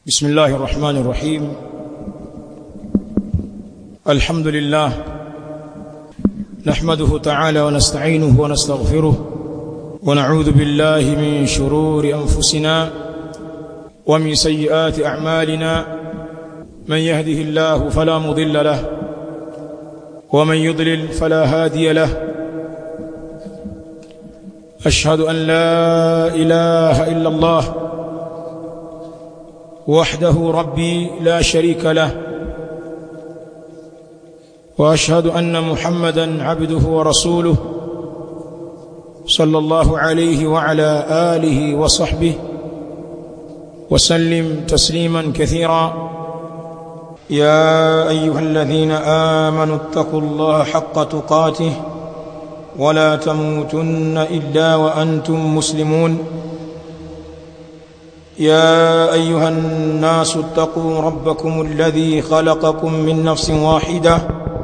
بسم الله الرحمن الرحيم الحمد لله نحمده تعالى ونستعينه ونستغفره ونعوذ بالله من شرور أنفسنا ومن سيئات أعمالنا من يهده الله فلا مضل له ومن يضلل فلا هادي له أشهد أن لا إله إلا الله وحده ربي لا شريك له واشهد ان محمدا عبده ورسوله صلى الله عليه وعلى اله وصحبه وسلم تسليما كثيرا يا ايها الذين امنوا اتقوا الله حق تقاته ولا تموتن الا وانتم مسلمون يا ايها الناس اتقوا ربكم الذي خلقكم من نفس واحده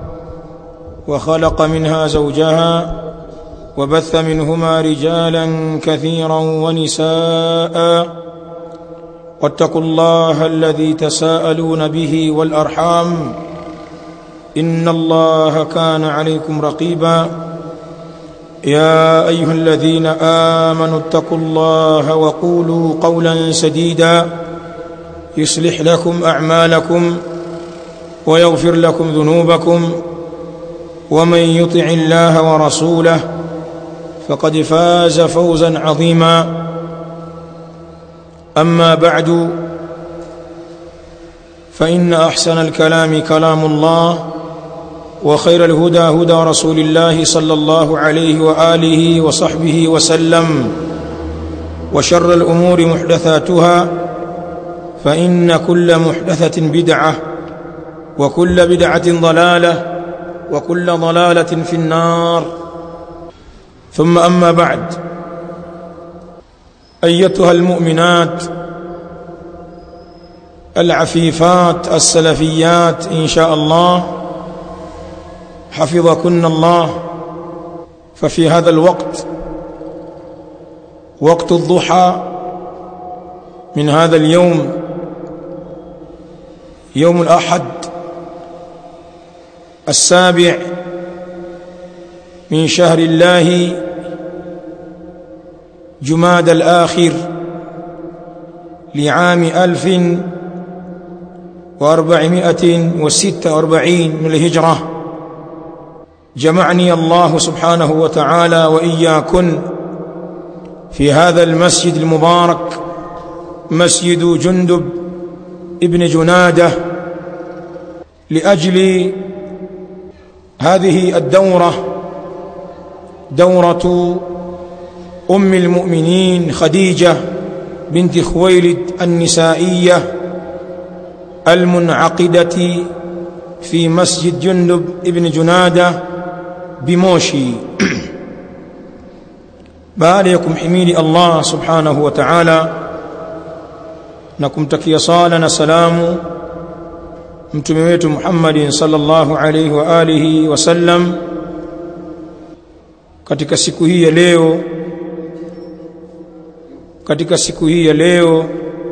وخلق منها زوجها وبث منهما رجالا كثيرا ونساء واتقوا الله الذي تساءلون به والارحام ان الله كان عليكم رقيبا يا ايها الذين امنوا اتقوا الله وقولوا قولا سديدا يصلح لكم اعمالكم ويغفر لكم ذنوبكم ومن يطع الله ورسوله فقد فاز فوزا عظيما اما بعد فان احسن الكلام كلام الله وخير الهدى هدى رسول الله صلى الله عليه واله وصحبه وسلم وشر الامور محدثاتها فان كل محدثه بدعه وكل بدعه ضلاله وكل ضلاله في النار ثم اما بعد ايتها المؤمنات العفيفات السلفيات ان شاء الله حفظكن الله ففي هذا الوقت وقت الضحى من هذا اليوم يوم الاحد السابع من شهر الله جماد الآخر لعام ألف وأربعمائة وستة وأربعين من الهجرة جمعني الله سبحانه وتعالى وإياكن في هذا المسجد المبارك مسجد جندب ابن جناده لأجل هذه الدورة دورة أم المؤمنين خديجة بنت خويلد النسائية المنعقدة في مسجد جندب ابن جنادة بموشي باريكم حميد الله سبحانه وتعالى نكم تكي صالنا سلام mtume wetu Muhammad sallallahu alaihi wa alihi wasallam katika siku hii ya leo katika siku hii ya leo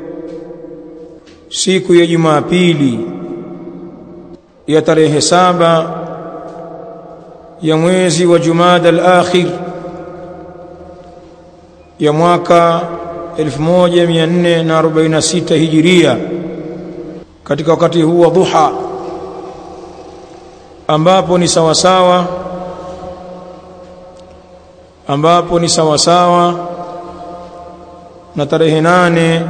siku ya Jumapili ya tarehe saba ya mwezi wa Jumada al-akhir ya mwaka 1446 hijiria katika wakati huu wa dhuha ambapo ni sawa sawa ambapo ni sawa sawa na tarehe nane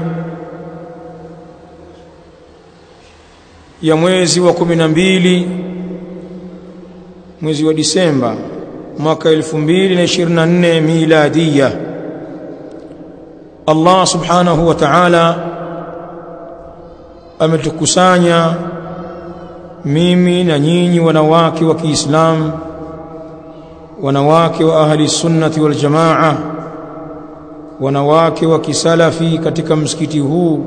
ya mwezi wa kumi na mbili mwezi wa Disemba mwaka 2024 miladia Allah subhanahu wa ta'ala ametukusanya mimi na nyinyi wanawake wa Kiislamu wanawake wa ahli sunnati wal jamaa wanawake wa kisalafi katika msikiti huu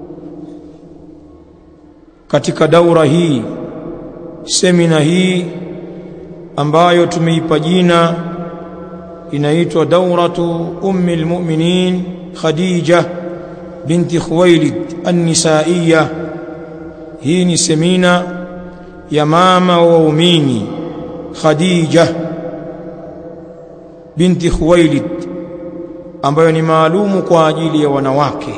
katika daura hii semina hii ambayo tumeipa jina inaitwa dauratu ummi almu'minin Khadija binti Khuwailid an-Nisaiya hii ni semina ya mama wa waumini Khadija binti Khuwailid ambayo ni maalumu kwa ajili ya wanawake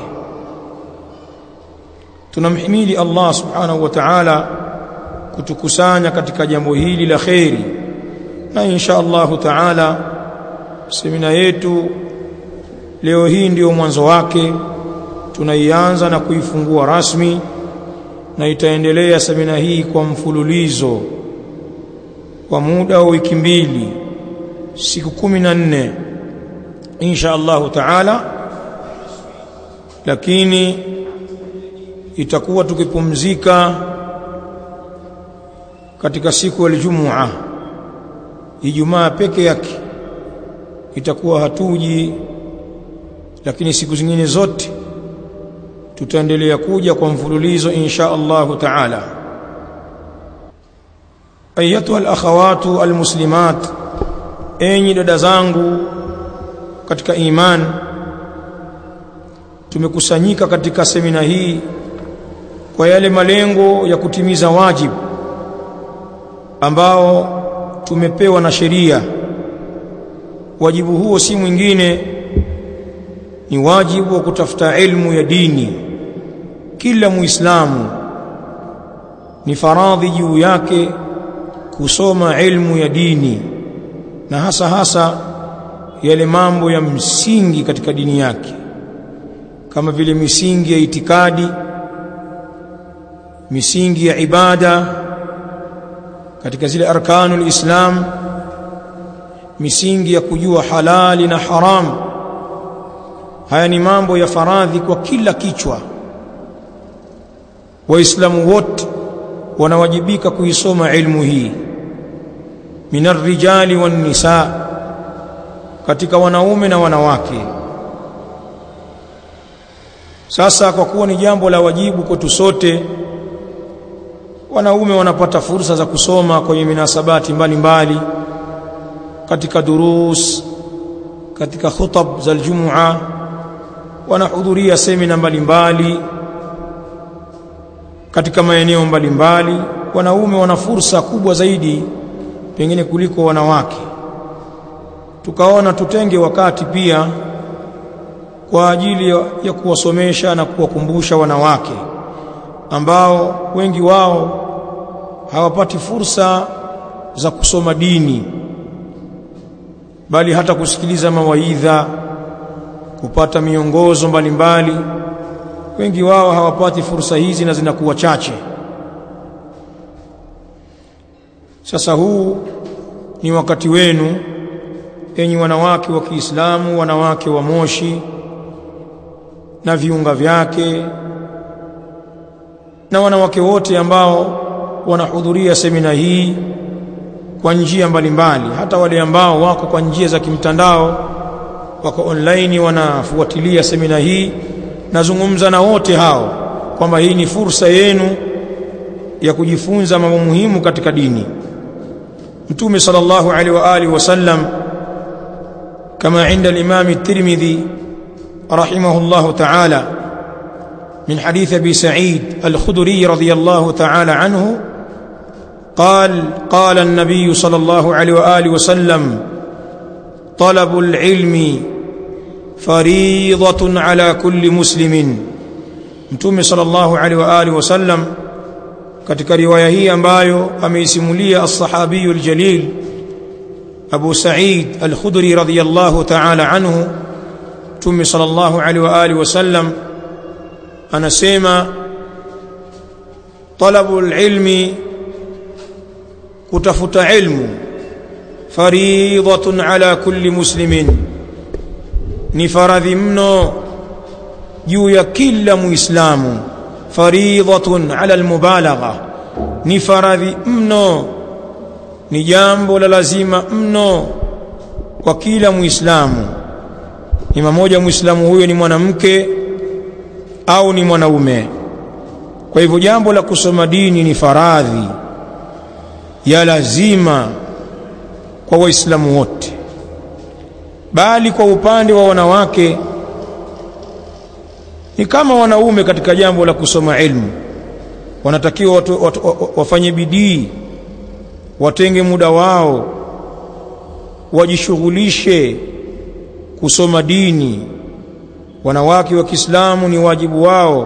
tunamhimidi Allah subhanahu wa ta'ala kutukusanya katika jambo hili la kheri na insha Allahu ta'ala semina yetu leo hii ndiyo mwanzo wake tunaianza na kuifungua rasmi na itaendelea semina hii kwa mfululizo kwa muda wa wiki mbili siku kumi na nne insha Allahu taala lakini itakuwa tukipumzika katika siku ya Ijumaa Ijumaa peke yake itakuwa hatuji lakini siku zingine zote tutaendelea kuja kwa mfululizo insha Allahu taala ayatuha alakhawatu almuslimat enyi dada zangu katika iman tumekusanyika katika semina hii kwa yale malengo ya kutimiza wajibu ambao tumepewa na sheria wajibu huo si mwingine ni wajibu wa kutafuta ilmu ya dini kila muislamu ni faradhi juu yake kusoma ilmu ya dini na hasa hasa yale mambo ya msingi katika dini yake kama vile misingi ya itikadi misingi ya ibada katika zile arkanul islam misingi ya kujua halali na haramu haya ni mambo ya faradhi kwa kila kichwa waislamu wote wanawajibika kuisoma ilmu hii minar rijali wan nisa katika wanaume na wanawake sasa kwa kuwa ni jambo la wajibu kwetu sote wanaume wanapata fursa za kusoma kwenye minasabati mbalimbali mbali, katika durus katika khutab za aljumua wanahudhuria semina mbalimbali katika maeneo mbalimbali wanaume wana fursa kubwa zaidi pengine kuliko wanawake tukaona tutenge wakati pia kwa ajili ya kuwasomesha na kuwakumbusha wanawake ambao wengi wao hawapati fursa za kusoma dini bali hata kusikiliza mawaidha kupata miongozo mbalimbali mbali. wengi wao hawapati fursa hizi na zinakuwa chache sasa huu ni wakati wenu enyi wanawake wa Kiislamu wanawake wa Moshi na viunga vyake na wanawake wote ambao wanahudhuria semina hii kwa njia mbalimbali hata wale ambao wako kwa njia za kimtandao wako online wanafuatilia semina hii nazungumza na wote hao kwamba hii ni fursa yenu ya kujifunza mambo muhimu katika dini mtume sallallahu alaihi wa alihi wasallam kama inda al-imam at-tirmidhi rahimahullah ta'ala من حديث ابي سعيد الخدري رضي الله تعالى عنه قال قال النبي صلى الله عليه واله وسلم طلب العلم فريضه على كل مسلم mtume sallallahu alaihi wa alihi wasallam katika riwaya hii ambayo ameisimulia as-sahabiyu al-jalil Abu Sa'id al-Khudri radhiyallahu ta'ala anhu mtume sallallahu alaihi wa alihi wasallam anasema talabul ilmi kutafuta ilmu faridhatun ala kulli muslimin ni faradhi mno juu ya kila muislamu faridhatun ala almubalagha ni faradhi mno ni jambo la lazima mno kwa kila muislamu ni mmoja muislamu huyo ni mwanamke au ni mwanaume kwa hivyo jambo la kusoma dini ni faradhi ya lazima kwa waislamu wote bali kwa upande wa wanawake ni kama wanaume katika jambo la kusoma ilmu wanatakiwa watu, watu, watu, wafanye bidii watenge muda wao wajishughulishe kusoma dini wanawake wa Kiislamu ni wajibu wao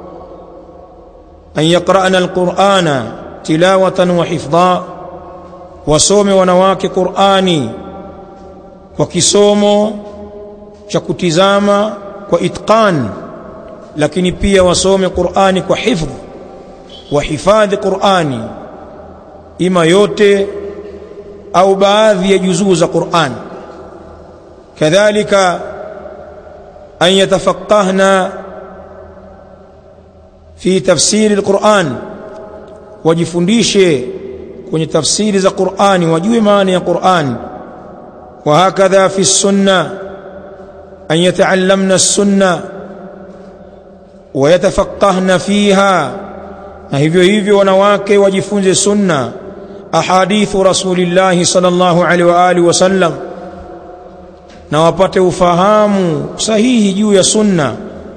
an yaqra'na alqur'ana tilawatan wa hifdha wasome wanawake Qur'ani kwa kisomo cha kutizama kwa itqan lakini pia wasome Qur'ani kwa hifdh wa hifadhi Qur'ani ima yote au baadhi ya juzuu za Qur'an kadhalika an yatafaqqahna fi tafsiri alquran wajifundishe kwenye tafsiri za Qur'ani wajue maana ya Qur'an wa hakadha fi sunna an yata'allamna as-sunna wa yatafaqqahna fiha na hivyo hivyo wanawake wajifunze sunna ahadithu rasulillahi sallallahu alaihi wa alihi wasallam na wapate ufahamu sahihi juu ya sunna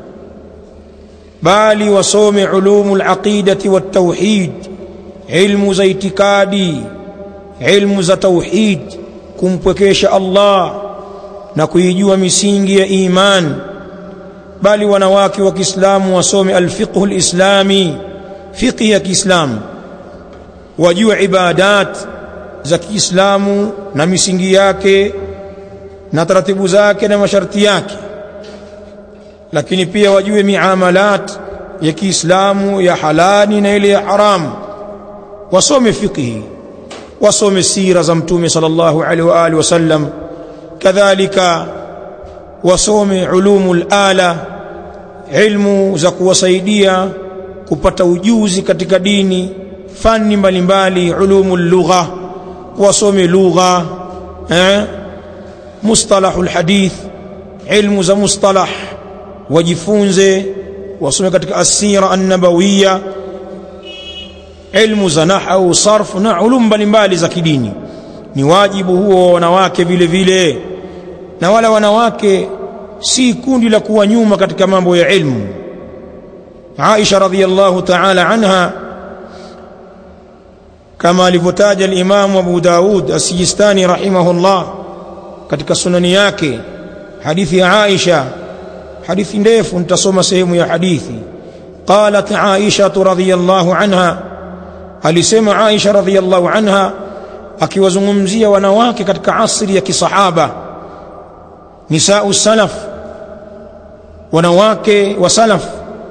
bali wasome ulumul aqidati wat tauhid ilmu za itikadi ilmu za tauhid kumpwekesha Allah na kuijua misingi ya iman bali wanawake wa Kiislamu wasome alfiqhu alislami fiqh ya Kiislamu wajue ibadat za Kiislamu na misingi yake na taratibu zake na masharti yake lakini pia wajue miamalat ya Kiislamu ya halali na ile ya haramu wasome fiqhi wasome sira za mtume sallallahu alaihi wa alihi wasallam kadhalika wasome ulumul ala ilmu za kuwasaidia kupata ujuzi katika dini fani mbalimbali ulumul lugha wasome lugha eh mustalahul hadith ilmu za mustalah wajifunze wasome katika asira an-nabawiyya ilmu za nahwu sarf na ulum mbalimbali za kidini ni wajibu huo wa wanawake vile vile na wala wanawake si kundi la kuwa nyuma katika mambo ya ilmu Aisha radhiyallahu ta'ala anha kama alivyotaja al-Imam Abu Daud as-Sijistani rahimahullah katika sunani yake hadithi ya Aisha hadithi ndefu nitasoma sehemu ya hadithi qalat Aisha radhiyallahu anha alisema Aisha radhiyallahu anha akiwazungumzia wanawake katika asri ya kisahaba nisau salaf wanawake wa salaf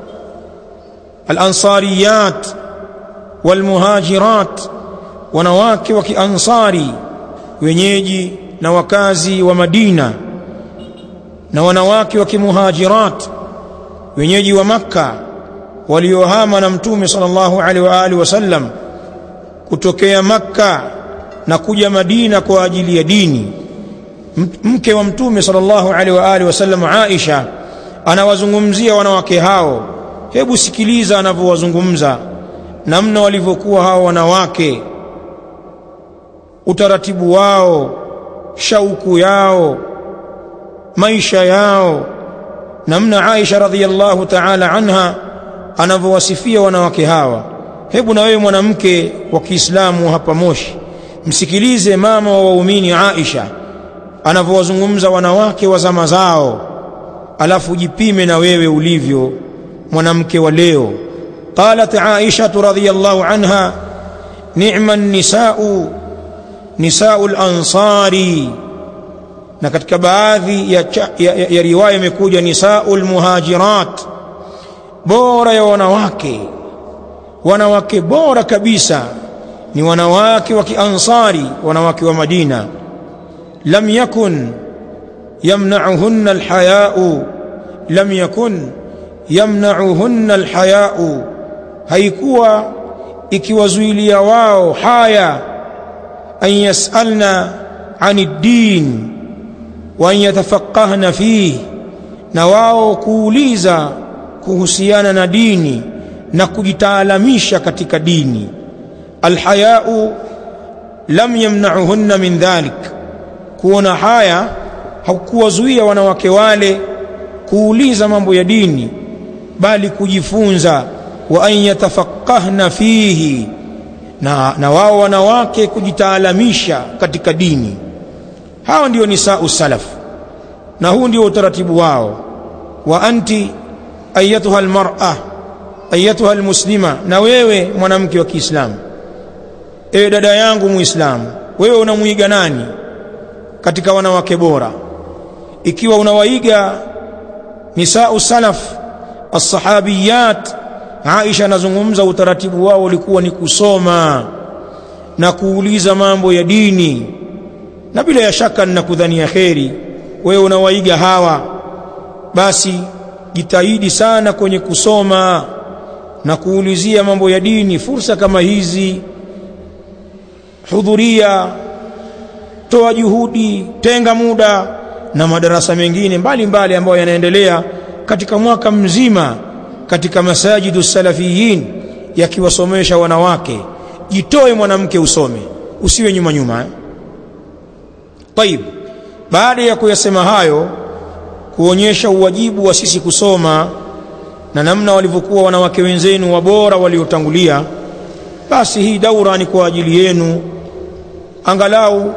al-ansariyat wal-muhajirat wanawake wa kiansari wenyeji na wakazi wa Madina na wanawake wa kimuhajirat wenyeji wa Makka waliohama na Mtume sallallahu alaihi wa alihi wasallam kutokea Makka na kuja Madina kwa ajili ya dini mke wa Mtume sallallahu alaihi wa alihi wasallam Aisha anawazungumzia wanawake hao hebu sikiliza anavyowazungumza namna walivyokuwa hao wanawake utaratibu wao shauku yao maisha yao namna Aisha radhiallahu ta'ala anha anavyowasifia wanawake hawa hebu na wewe mwanamke wa Kiislamu hapa Moshi msikilize mama wa waumini Aisha anavyowazungumza wanawake wa zama zao alafu jipime na wewe ulivyo mwanamke wa leo qalat Aisha radhiyallahu anha ni'ma an-nisa'u nisa'u al-ansari na katika baadhi ya, ya, ya, ya riwaya imekuja nisaul muhajirat bora ya wanawake wanawake bora kabisa ni wanawake wa kiansari wanawake wa Madina lam yakun yamna'uhunna alhaya'u lam yakun yamna'uhunna alhaya'u haikuwa ikiwazuilia wao haya an yas'alna 'anid din wa yatafaqahna fihi na wao kuuliza kuhusiana na dini na kujitaalamisha katika dini alhayau lam yamna'uhunna min dhalik kuona haya hakuwazuia wanawake wale kuuliza mambo ya dini bali kujifunza wa an yatafaqahna fihi na, na wao wanawake kujitaalamisha katika dini hao ndio nisau salaf na huu ndio utaratibu wao wa anti ayatuha almar'a ayatuha almuslima na wewe mwanamke wa Kiislamu ewe dada yangu muislamu wewe unamuiga nani katika wanawake bora ikiwa unawaiga nisau salaf as-sahabiyat Aisha anazungumza utaratibu wao ulikuwa ni kusoma na kuuliza mambo ya dini na bila ya shaka ninakudhania kheri wewe unawaiga hawa basi jitahidi sana kwenye kusoma na kuulizia mambo ya dini fursa kama hizi hudhuria toa juhudi tenga muda na madarasa mengine mbalimbali ambayo yanaendelea katika mwaka mzima katika masajidu salafiyin yakiwasomesha wanawake jitoe mwanamke usome usiwe nyuma nyuma eh? Taib baada ya kuyasema hayo kuonyesha uwajibu wa sisi kusoma na namna walivyokuwa wanawake wenzenu wabora waliotangulia basi hii daura ni kwa ajili yenu angalau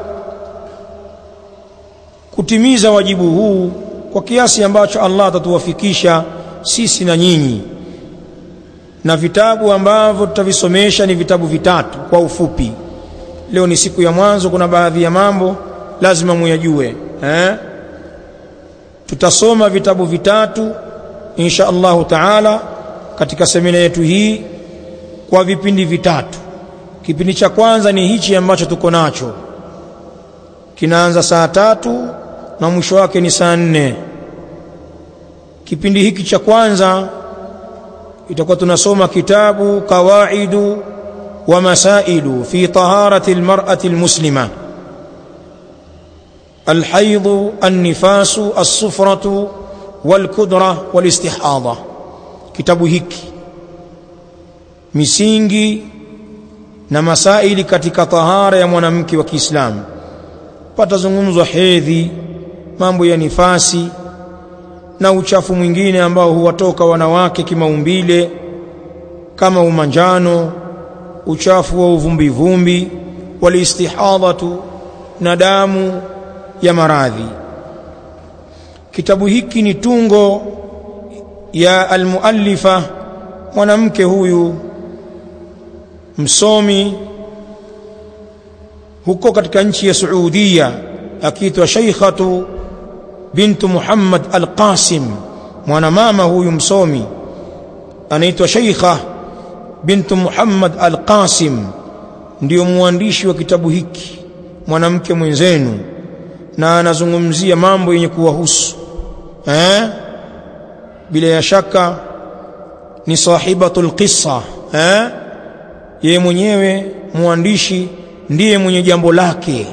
kutimiza wajibu huu kwa kiasi ambacho Allah atatuwafikisha sisi na nyinyi na vitabu ambavyo tutavisomesha ni vitabu vitatu kwa ufupi leo ni siku ya mwanzo kuna baadhi ya mambo lazima muyajue eh? tutasoma vitabu vitatu insha Allahu taala katika semina yetu hii kwa vipindi vitatu kipindi cha kwanza ni hichi ambacho tuko nacho kinaanza saa tatu na mwisho wake ni saa nne kipindi hiki cha kwanza itakuwa tunasoma kitabu qawaidu wa masailu fi taharati almar'ati almuslima الحيض النفاس الصفرة والكدرة والاستحاضة kitabu hiki misingi na masaili katika tahara ya mwanamke wa Kiislamu patazungumzwa hedhi mambo ya nifasi na uchafu mwingine ambao huwatoka wanawake kimaumbile kama umanjano uchafu wa uvumbivumbi walistihadhatu na damu ya maradhi kitabu hiki ni tungo ya almuallifa mwanamke huyu msomi huko katika nchi ya Saudia akiitwa Sheikhatu bintu Muhammad Al-Qasim mwanamama huyu msomi anaitwa Sheikha bintu Muhammad Al-Qasim ndiyo mwandishi wa kitabu hiki mwanamke mwenzenu na anazungumzia mambo yenye kuwahusu eh bila ya shaka ni sahibatul qissa eh yeye mwenyewe mwandishi ndiye mwenye jambo lake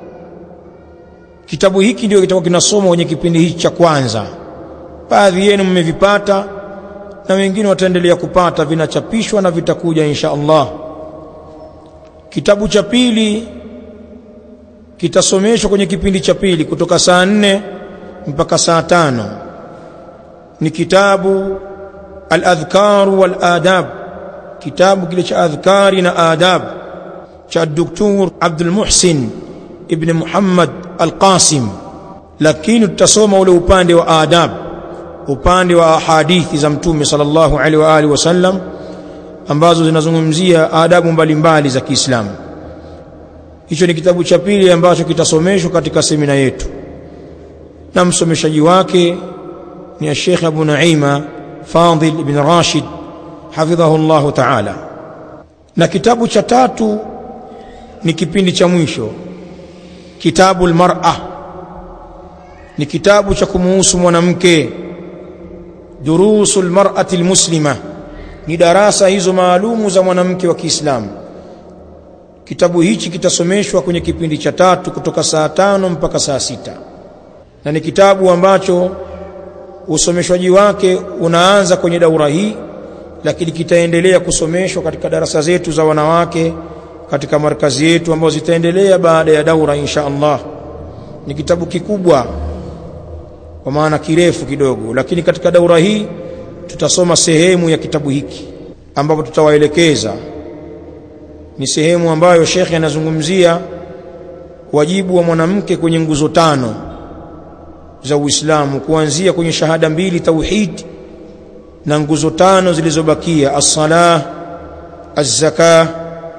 kitabu hiki ndio kitakuwa kinasoma kwenye kipindi hiki cha kwanza baadhi yenu mmevipata na wengine wataendelea kupata vinachapishwa na vitakuja insha Allah kitabu cha pili kitasomeshwa kwenye kipindi cha pili kutoka saa nne mpaka saa tano ni kitabu al-adhkar wal adab kitabu kile cha adhkari na adab cha Dr. Abdul Muhsin ibn Muhammad Al-Qasim lakini tutasoma ule upande wa adab upande wa hadithi za mtume sallallahu alaihi wa alihi wasallam ambazo zinazungumzia adabu mbalimbali za Kiislamu hicho ni kitabu cha pili ambacho kitasomeshwa katika semina yetu na msomeshaji wake ni Sheikh Abu Naima Fadil ibn Rashid hafidhahu Allah ta'ala na kitabu cha tatu ni kipindi cha mwisho kitabu almar'a ni kitabu cha kumuhusu mwanamke durusul mar'ati almuslima ni darasa hizo maalumu za mwanamke wa Kiislamu kitabu hichi kitasomeshwa kwenye kipindi cha tatu kutoka saa tano mpaka saa sita na ni kitabu ambacho usomeshwaji wake unaanza kwenye daura hii lakini kitaendelea kusomeshwa katika darasa zetu za wanawake katika markazi yetu ambazo zitaendelea baada ya daura insha Allah ni kitabu kikubwa kwa maana kirefu kidogo lakini katika daura hii tutasoma sehemu ya kitabu hiki ambapo tutawaelekeza ni sehemu ambayo shekhe anazungumzia wajibu wa mwanamke kwenye nguzo tano za Uislamu kuanzia kwenye shahada mbili tauhid na nguzo tano zilizobakia as-salah az-zakah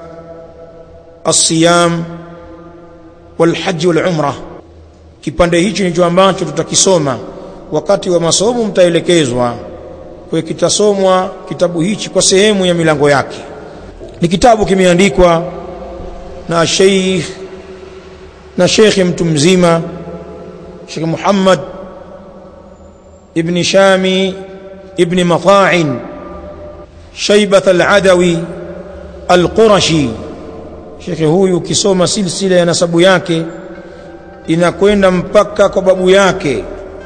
as-siyam wal-hajj wal-umrah kipande hichi ndicho ambacho tutakisoma wakati wa masomo mtaelekezwa kwa kitasomwa kitabu hichi kwa sehemu ya milango yake ni kitabu kimeandikwa na Sheikh na Sheikh mtu mzima Sheikh Muhammad ibn Shami ibn Mata'in Shaybat al-Adawi al-Qurashi Sheikh huyu ukisoma silsila ya nasabu yake inakwenda mpaka kwa babu yake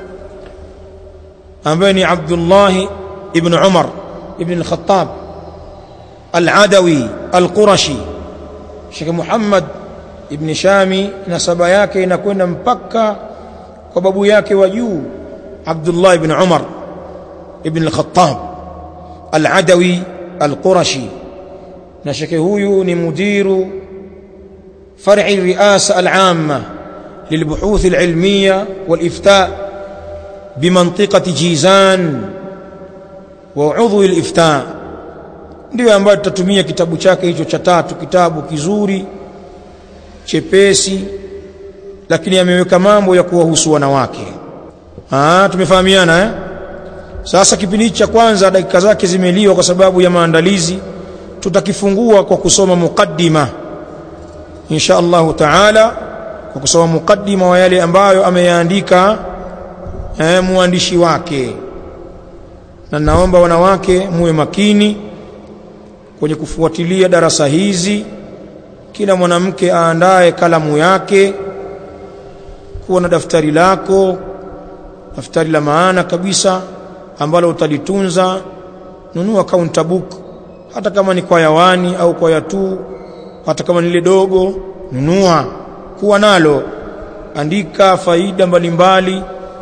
ambaye ni Abdullah ibn Umar ibn al-Khattab al-Adawi al-Qurashi Sheikh Muhammad ibn Shami nasaba yake inakwenda mpaka kwa babu yake wa juu Abdullah ibn Umar ibn al-Khattab al-Adawi al-Qurashi na Sheikh huyu ni mudiru فرع الرئاسة العامة للبحوث العلمية والإفتاء بمنطقة جيزان وعضو الإفتاء ndio ambayo tutatumia kitabu chake hicho cha tatu kitabu kizuri chepesi lakini ameweka mambo ya kuwahusu wanawake ah tumefahamiana eh sasa kipindi cha kwanza dakika zake zimeliwa kwa sababu ya maandalizi tutakifungua kwa kusoma mukaddima insha Allah taala kwa kusoma mukaddima wa yale ambayo ameyaandika eh, muandishi wake na naomba wanawake muwe makini kwenye kufuatilia darasa hizi kila mwanamke aandae kalamu yake kuwa na daftari lako daftari la maana kabisa ambalo utalitunza nunua counter book hata kama ni kwa yawani au kwa yatu hata kama ni lile dogo nunua kuwa nalo andika faida mbalimbali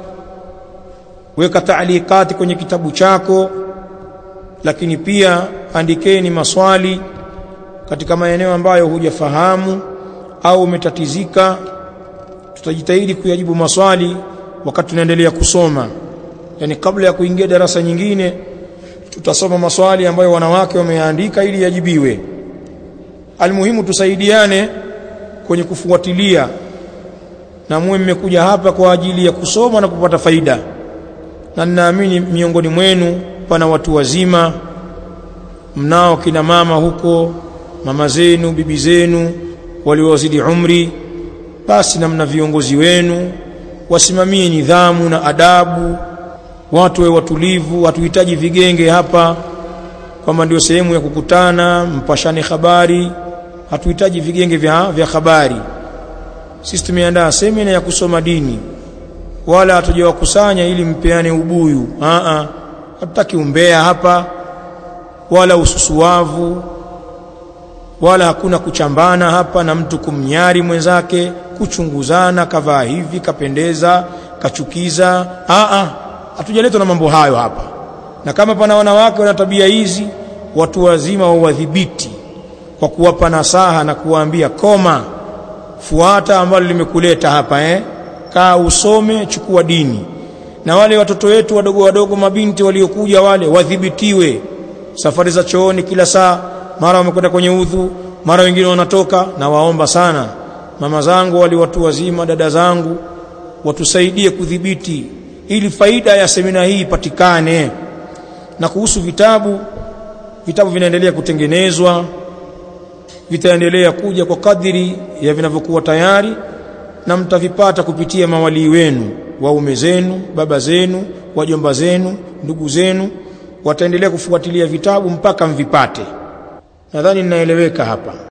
weka taalikati kwenye kitabu chako lakini pia andikeni maswali katika maeneo ambayo hujafahamu au umetatizika tutajitahidi kuyajibu maswali wakati tunaendelea kusoma yani kabla ya kuingia darasa nyingine tutasoma maswali ambayo wanawake wameandika ili yajibiwe almuhimu tusaidiane kwenye kufuatilia na muwe mmekuja hapa kwa ajili ya kusoma na kupata faida na ninaamini miongoni mwenu pana watu wazima mnao kina mama huko mama zenu bibi zenu waliowazidi umri basi na mna viongozi wenu wasimamie nidhamu na adabu watu wawe watulivu hatuhitaji vigenge hapa kwamba ndio sehemu ya kukutana mpashane habari hatuhitaji vigenge vya, vya habari sisi tumeandaa semina ya kusoma dini wala hatujawakusanya ili mpeane ubuyu a hatutaki umbea hapa wala ususuavu wala hakuna kuchambana hapa na mtu kumnyari mwenzake kuchunguzana kavaa hivi kapendeza kachukiza a hatujaletwa na mambo hayo hapa na kama pana wanawake wana tabia hizi watu wazima wawadhibiti kwa kuwapa nasaha na kuwaambia koma fuata ambalo limekuleta hapa eh kaa usome chukua dini na wale watoto wetu wadogo wadogo mabinti waliokuja wale wadhibitiwe safari za chooni kila saa mara wamekwenda kwenye udhu mara wengine wanatoka na waomba sana mama zangu wali watu wazima dada zangu watusaidie kudhibiti ili faida ya semina hii ipatikane na kuhusu vitabu vitabu vinaendelea kutengenezwa vitaendelea kuja kwa kadiri ya vinavyokuwa tayari na mtavipata kupitia mawalii wenu waume zenu baba zenu wajomba zenu ndugu zenu wataendelea kufuatilia vitabu mpaka mvipate nadhani ninaeleweka hapa